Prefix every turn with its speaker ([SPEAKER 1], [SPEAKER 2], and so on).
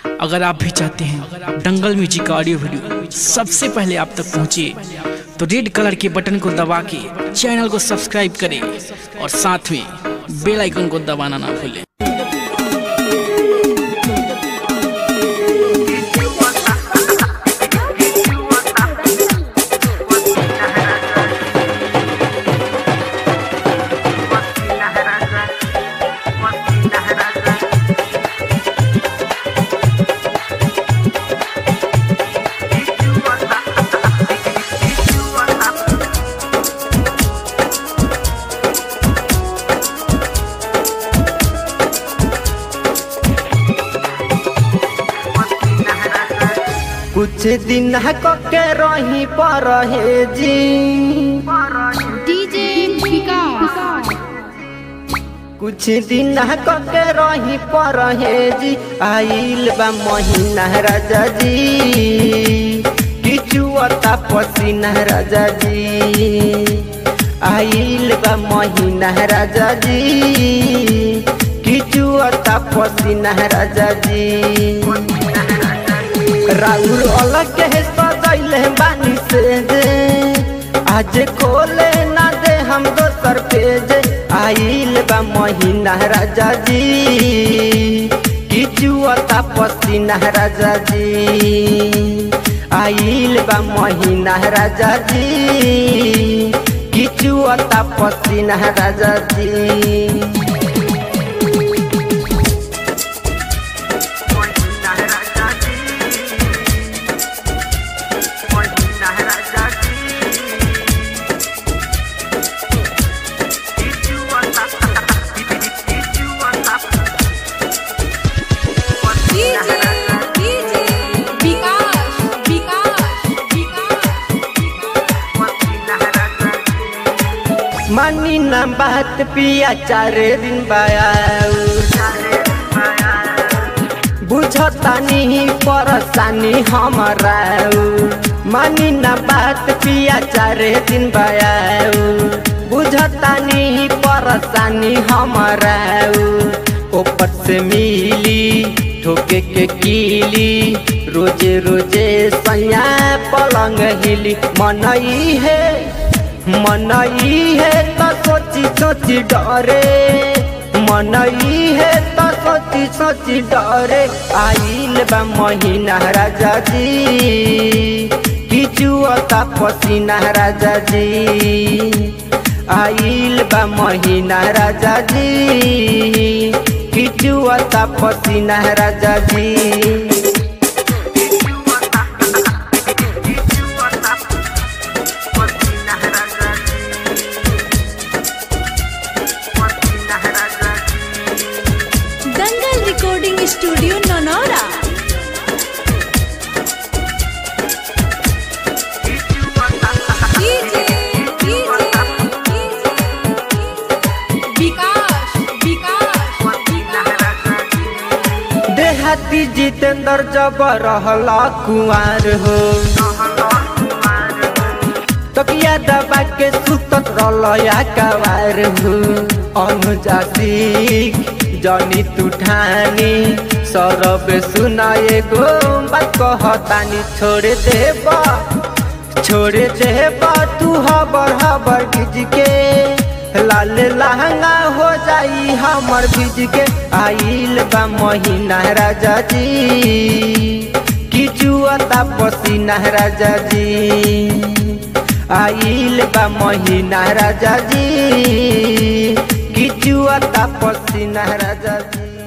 [SPEAKER 1] अगर आप भी चाहते हैं दंगल म्यूजिक का ऑडियो वीडियो सबसे पहले आप तक पहुंचे तो रेड कलर के बटन को दबा के चैनल को सब्सक्राइब करें और साथ में बेल आइकन को दबाना ना भूलें
[SPEAKER 2] कुछ दिन के रही पर हे जी
[SPEAKER 3] डीजे विकास
[SPEAKER 2] कुछ दिन के रही पर हे जी आइल बा महीना राजा जी किचुअता पसीना राजा जी आइल बा महीना राजा जी किचुअता पसीना राजा जी राउर अलग के सजैले बानी से दे आज खोले ना दे हम दोसर पेज आइल बा महीना राजा जी किचुअता पसीना राजा जी आइल बा महीना राजा जी किचुअता पसीना राजा जी
[SPEAKER 3] डीजे डीजे विकास विकास
[SPEAKER 2] मानी ना बात पिया चार दिन बायाऊ बुझतानी परसानी हमारा मानी ना बात पिया चार दिन बायाऊ बुझतानी परसानी हमारा ऊपर से मिली ठोके के कीली रोजे रोजे सैया पलंग हिली मनई है मनई है तो सोची सोची डरे मनई है तो सोची सोची डरे आइल बा महीना राजा जी किचुअता पसीना राजा जी आइल बा महीना राजा जी किचुअता पसीना राजा जी
[SPEAKER 3] Dangal recording studio Nanaura DJ DJ Vikas Vikas
[SPEAKER 2] देहाती जितेंद्र जब रहला कुआर हो तकिया दबा के सुतत रहलया कवार हो अनुजासी जनी तुठानी सरब सुनाए गो बात कहतानी छोड़ देबा छोड़ देबा तू हबर हबर गिज के लाल लहंगा हो जाई हमर भिज के आइल बा महीना राजा जी किचुअता पसीना राजा जी आइल बा महीना राजा जी किचुअता पसीना राजा जी